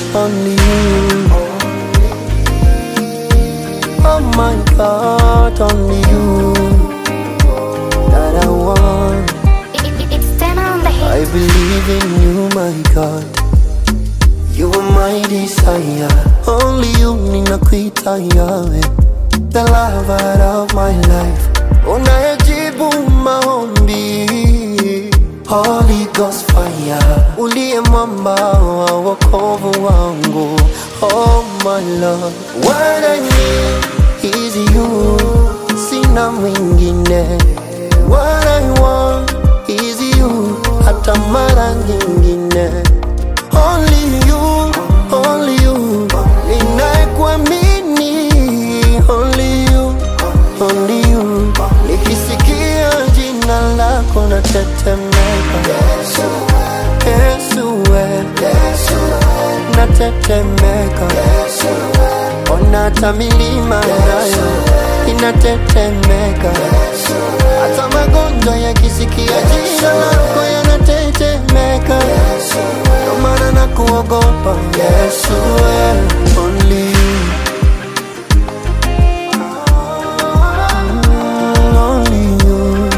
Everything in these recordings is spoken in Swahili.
only you. Oh my God, only you that I want. It, it, it's ten on the I hit. believe in you, my God. You are my desire. Only you ninakuita Yahweh, the lover of my life. Unayejibu maombi, Holy Ghost fire, uliye mwamba wa wokovu wangu. Oh my Lord, what I need is you, sina mwingine. What I want is you, hata mara nyingine. Only you, only you, ninayekuamini. Only you, only you, nikisikia jina lako natetemeka. Yesu, we, natetemeka. Ona hata milima nayo inatetemeka. Hata magonjwa yakisikia jina lako yanatetemeka. Ndio maana nakuogopa Yesu, we, only you. Mm, only you.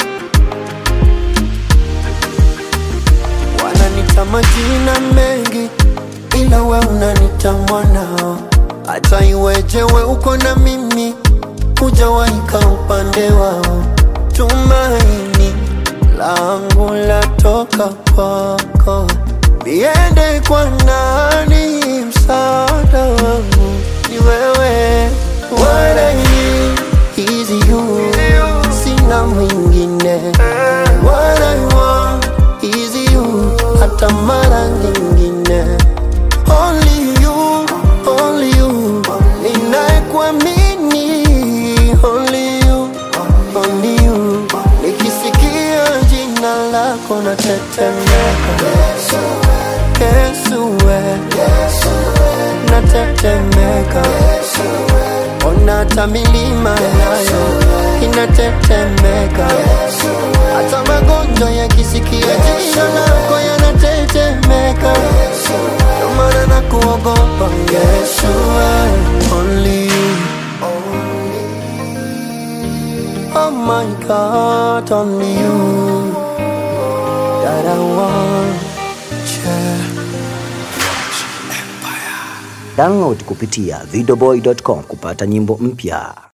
Wananita majina mengi, ila we unanita mwanao. Hata iweje we uko na mimi, hujawaika upande wao. Tumaini langu latoka kwako, niende kwa nani? Msaada wangu ni wewe. What I need is you, sina mwingine. What I want is you, hata mara nyingine. Only you, only you, ninayekuamini. Only you, only you, nikisikia jina lako natetemeka. Yesu we, natetemeka. Ona hata milima nayo inatetemeka. Hata magonjwa yakisikia jina lako yanatetemeka. Ndio maana nakuogopa Yesu, we, only you. Oh my God, only you that I want. Yeah. Download kupitia videoboy.com kupata nyimbo mpya.